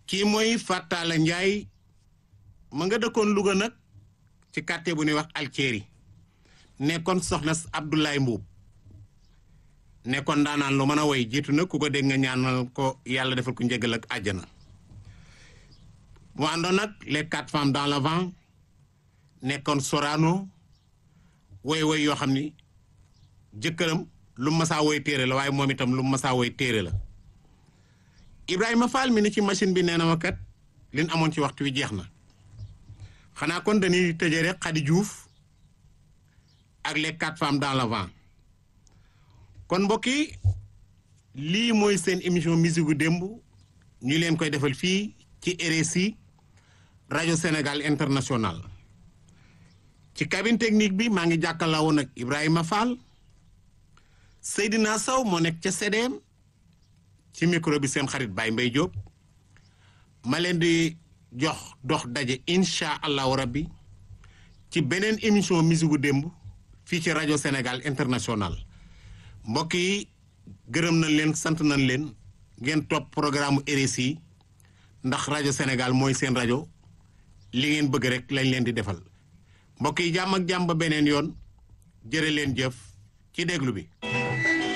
kii mooy Fàttaala Njaay ma nga dëkkoon Louga nag ci quartier bu ñuy wax Alceri nekkoon soxna Abdoulaye Mbuub nekkoon daanaan lu mën a woy jiitu na ku ko dégg nga ñaanal ko yàlla defal ko njëgal ak àjjana mu àndoon nag les quatre femmes dans l'avant nekkoon Sorano woy woy yoo xam ni jëkkëram lu masaa woy téere la waaye moom itam lu masaa woy téere la Ibrahima Fall mi ni ci machine bi nee na ma kat liñ amoon ci waxtu wi jeex na xanaa kon dañuy tëjee rek Khady Diouf ak les quatre femmes dans l'avant kon mbokk yi lii mooy seen émission musique gu démb ñu leen koy defal fii ci RSI rajo Sénégal international ci cabine technique bi maa ngi jàkkaarloo woon ak Ibrahima Fall Seydina Sow moo nekk ca CDM ci micro bi seen xarit Baye Mbaye Diop ma leen di jox dox daje incha allahu rabbi ci beneen émission musique gu démb fii ci rajo Sénégal international mbokk yi gërëm nañ leen sant nañ leen ngeen topp programme RSI ndax rajo Sénégal mooy seen rajo li ngeen bëgg rek lañ leen di defal mbokk yi jàmm ak jàmm ba beneen yoon jërë leen jëf ci déglu bi.